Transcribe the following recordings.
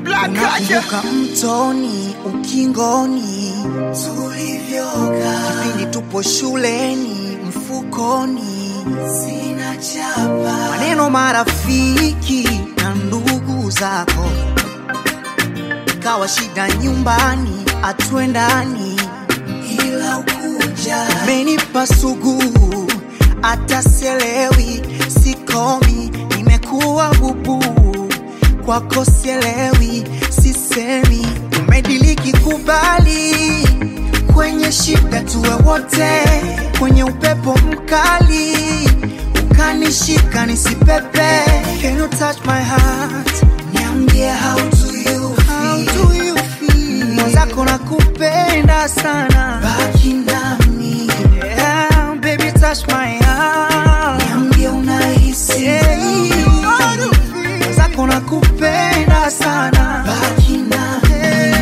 Black culture. Unakumbuka mtoni ukingoni tulivyokaa kipindi tupo shuleni mfukoni sina chapa maneno marafiki na ndugu zako ikawa shida nyumbani atwendani ila ukuja umenipa sugu hata selewi sikomi nimekuwa bubu kwako sielewi sisemi umediliki kubali kwenye shida tuwe wote kwenye upepo mkali ukanishika nisipepe Can you touch my heart niambie how do you feel, how do you feel? mwenzako nakupenda sana baki nami yeah, baby touch my heart niambie unahisi yeah, mwenzako nakupenda sana baki nami yeah.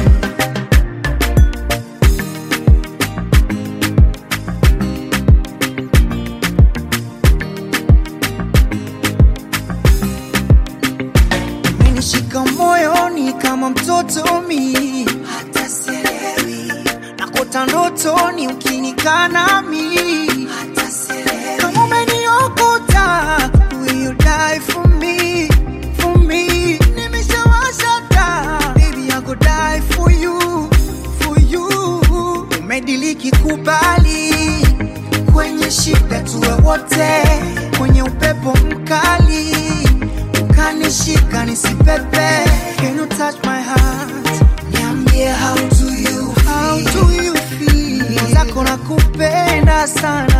umenishika moyoni kama mtoto mi hata sielewi nakota ndotoni ukinikanami hata sielewi kama umeniokota will you die for me for me nimeshawashata baby I go die for you for you umediliki kubali kwenye shida tuwe wote kwenye upepo mkali ukanishika nisipepe Can you touch my heart niambie how do you feel, how do you feel? mwenzako nakupenda sana